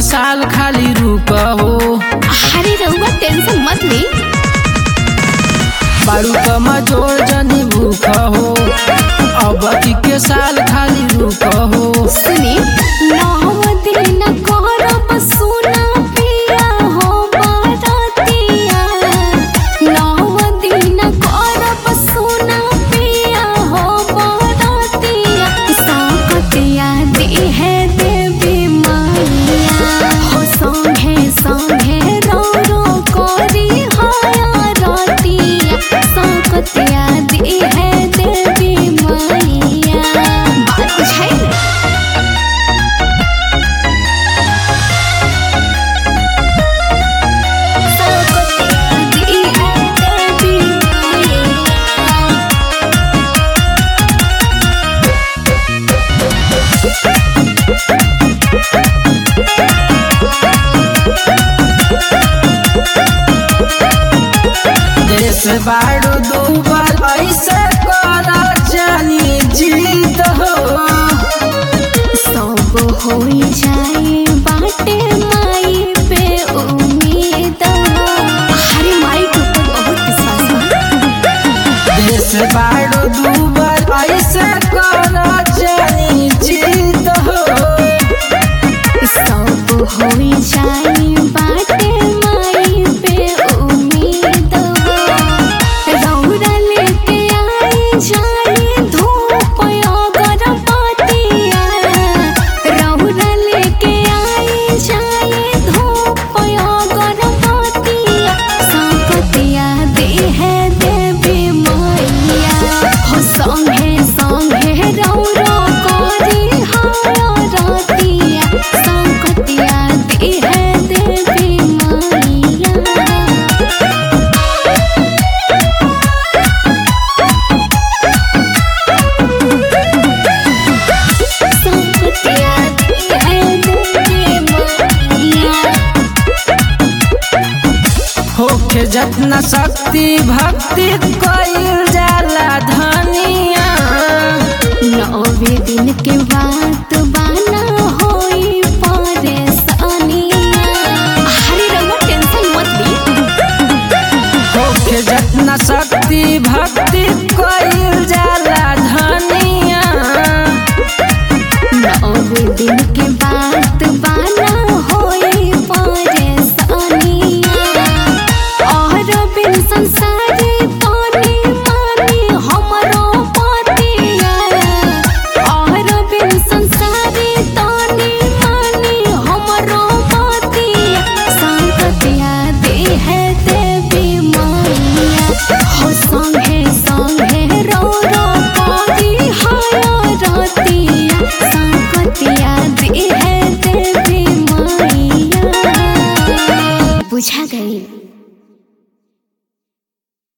साल खाली रुक हो अरे रहुआ टेंशन मत ली बारू कमा जोर जनी भूख हो अब के साल खाली रुक हो सुनी नौ दिन करब सोना पिया हो बारातिया नौ दिन करब सोना पिया हो बारातिया साकतिया दे है देवी माया हो संगे संगे रो रो करी हाया रातिया साकतिया दे है देवी माया बात बुझाई देश बारू डूबल ऐसे करा जानी जीत हो सब हो जाए बाटे माई पे उम्मीद हरे माई के ऊपर बहुत विश्वास है देश बारू डूबल ऐसे करा जानी जीत हो सब हो जाए बाटे माई पे उम्मीद रौरा लेके आई जाए धूप अगरबत्तिया रौरा लेके आई जाए धूप अगरबत्तिया संपतिया दे है देवी मैया हो संगे संगे रौरा करी हाया रातिया संपतिया दे है देवी मैया संपतिया दे है देवी मैया होके जतना शक्ति भक्ति कइल जाला धनिया नौवे दिन के बात बाना होई परेशानिया अरे रउआ टेंशन मत ली होके जतना शक्ति भक्ति कइल जाला धनिया नौवे दिन के बात बाना होई परेशानिया और बिन संसारी पानी पानी हमरो पतिया और बिन संसारी तानी पानी हमरो पतिया संकतिया दे है देवी मैया हो संगे संगे रो रो करी हाया रातिया संकतिया दे